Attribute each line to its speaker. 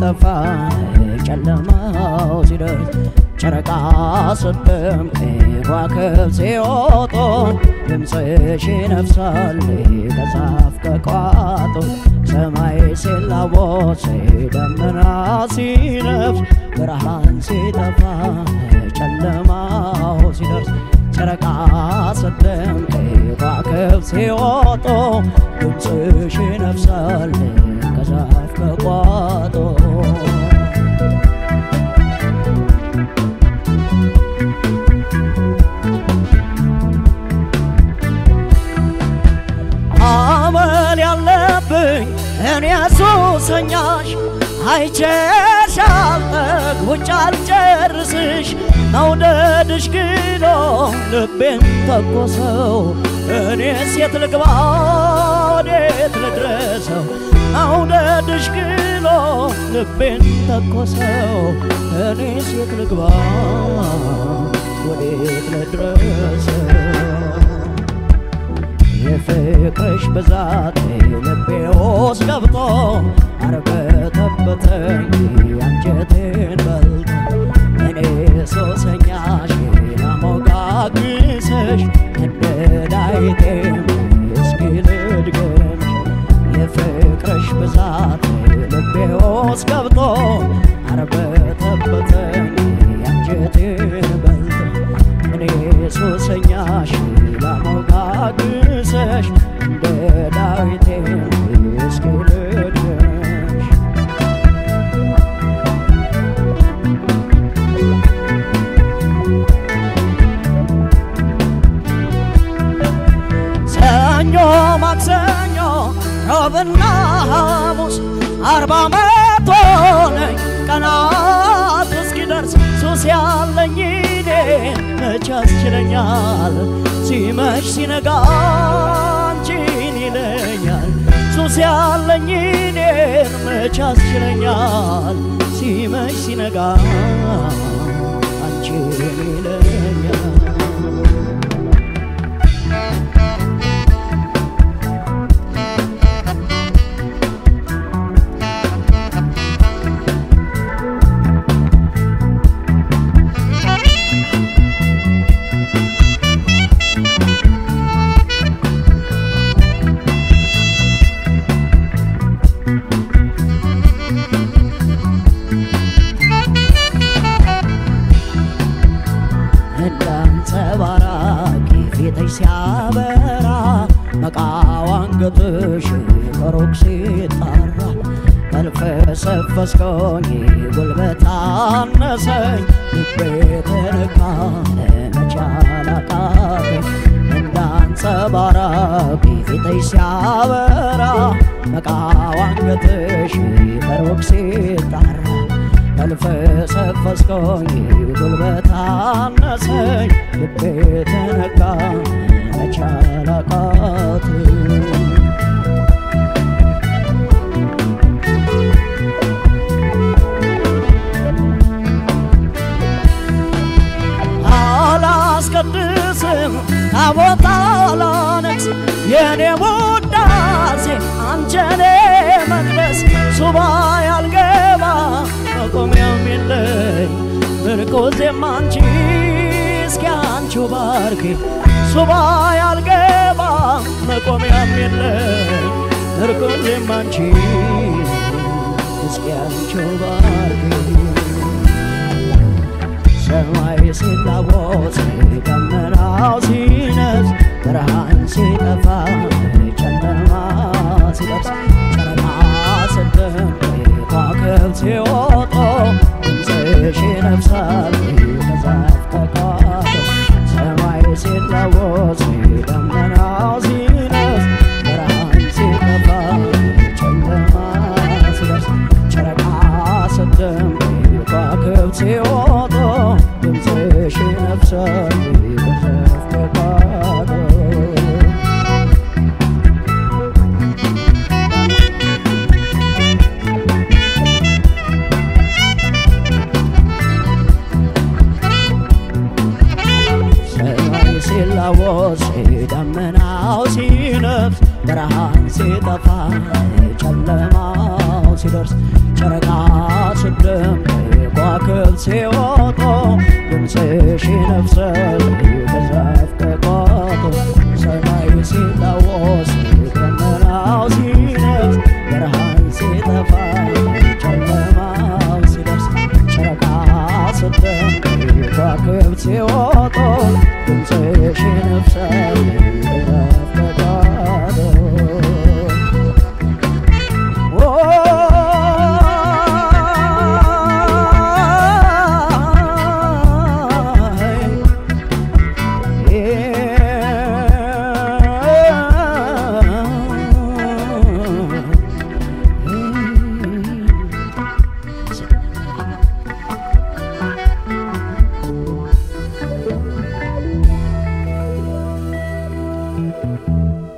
Speaker 1: ሲጠፋ ጨለማው ሲደርስ ጨረቃ ስትደምቅ ከዋክብት ሲወጡ ድምፅሽ ይነፍሳል ከዛፍ ከቋጡ ሰማይ ሲላወስ ደመና ሲነፍስ ብርሃን ሲጠፋ ጨለማው ሲደርስ ጨረቃ ስትደምቅ ከዋክብት ሲወጡ ድምፅሽ ይነፍሳል ከዛፍ ከቋጡ አመል ያለብኝ እኔ ሱሰኛሽ አይቼሽ አልጠግቦች አልጨርስሽ መውደድሽ ግሎ ልቤን ተኮሰው እኔ ሴት ልግባ ወዴት ልድረሰው መውደድሽ ግሎ ልቤን ተኮሰው እኔ ሴት ልግባ ወዴት ልድረሰው የፍቅርሽ ብዛት ልቤ ውስጥ ገብቶ አርበተበተኝ አንጀቴን በልቶ እኔ ሱሰኛሽ ላሞጋግስሽ እንደ ዳይቴ እስኪ ልድገምሽ የፍቅርሽ ብዛት ልቤ ውስጥ ገብቶ አርበተበተኝ አንጀቴን በልቶ እኔ ሱሰኛሽ ላሞጋግስሽ እንደ ዳዊቴ እስኪ ልድገምሽ ሰኞ ማክሰኞ ሮብና ሐሙስ አርባ ዓመት ሆነኝ ቀናት እስኪደርስ ሱስ ያለኝ እኔ መች ያስችለኛል ሲመሽ ሲነጋ አንቺን ይለኛል ሱስ ያለኝ እኔን መች ያስችለኛል ሲመሽ ሲነጋ አንቺን ይለኛል እንዳንጸባራቂ ፊትሽ ሲያበራ መቃው አንገትሽ ከሩቅ ሲጣራ ተልፈሰፈስኮኝ ጉልበት አነሰኝ ልቤ ተነካ ለመቻል አቃተኝ እንዳንጸባራቂ ፊትሽ ሲያበራ መቃው አንገትሽ ከሩቅ ሲጣራ ተልፈሰፈስኮኝ ጉልበት አነሰኝ ልቤ ተነካ መቻል አቃተኝ አላስቀድስም ታቦት አላነግስ የኔ ውዳሴ አንቸኔ መቅደስ ሱባ ያልገባ መቆሚያም የለኝ ምርኮዜም አንቺ እስኪ አንቺው ባርኪ ሱባ ያልገባ መቆሚያም የለኝ ምርኮዜም አንቺ እስኪ አንቺው ባርኪ ሰማይ ሲላወስ ደመናው ሲነፍስ ብርሃን ሲጠፋ ጨለማ ሲለብስ ጨረቃ ስትደምቅ ከዋክብት ሲወጡ ድምፅሽ ይነፍሳል ከዛፍ ከቋጡ ሰማይ ሲላወስ ደመናው ሲነፍስ ብርሃን ሲጠፋ ጨለማ ሲለብስ ጨረቃ ስትደምቅ ከዋክብት ሲወጡ ድምፅሽ ይነፍሳል ከዛፍ ከቋጡ ሰማይ ሲላወስ ደመናው ሲነፍስ ብርሃን ሲጠፋ ጨለማው ሲደርስ ጨረቃ ሲወጡ ድምፅሽ ይነፍሳል ከዛፍ ከቋጡ ሰማይ ሲላወስ ደመናው ሲነፍስ ብርሃን ሲጠፋ ጨለማው ሲደርስ ጨረቃ ስትደምቅ ከዋክብት ሲወጡ ድምፅሽ ይነፍሳል